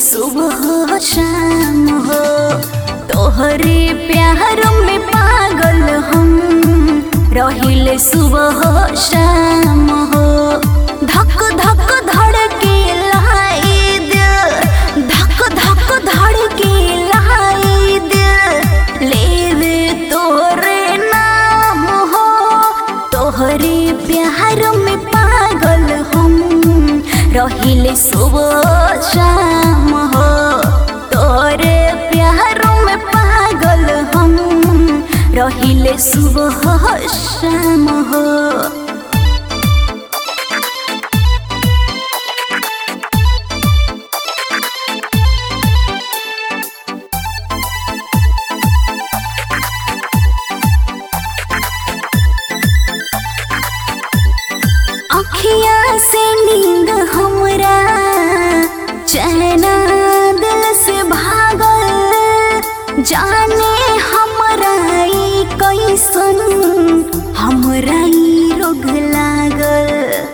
सुबह शाम हो तोहरे प्यार में पागल हम रहिले सुबह शाम हो धक धक धड़के लाई दिल धक धक धड़के लाई दिल लेवे तोरे नाम हो तोहरे प्यार में पागल हम रहिले सुबह शाम हो तोरे प्यार में पागल हम रहिले सुबह शाम हो अखिया से नींद हमरा चैना दिल से भागल जाने हमरा ई कैसन हमरा ई रोग लागल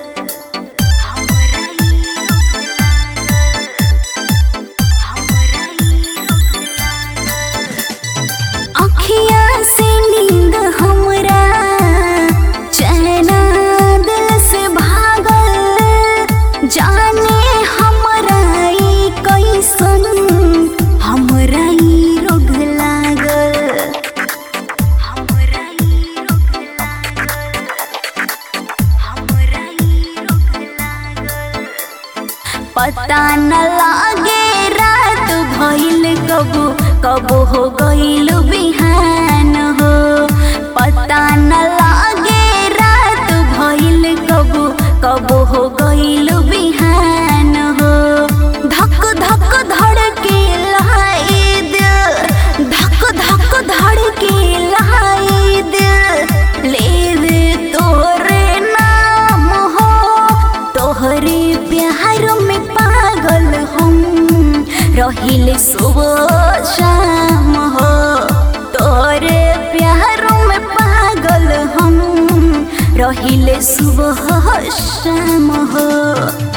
हमरा ई रोग लागल हमरा ई रोग लागल अखिया से नींद हमरा चैना दिल से भागल जाने हमरा ई कैसन हमरा ई रोग लागल हमरा ई रोग लागल हमरा ई रोग लागल पता न लागे रात भइल कबो कबो हो गइल बिहान हो पता न लागे रात भइल कबो कबो हो गइल बिहान हो धक धक धड़के लाई दिल धक धक धड़के लाई दिल लेवे तोरे नाम हो तोहरे प्यार में पागल हम रहिले सुबह शाम हो तोरे प्यार में पागल हम रहिले सुबह शाम हो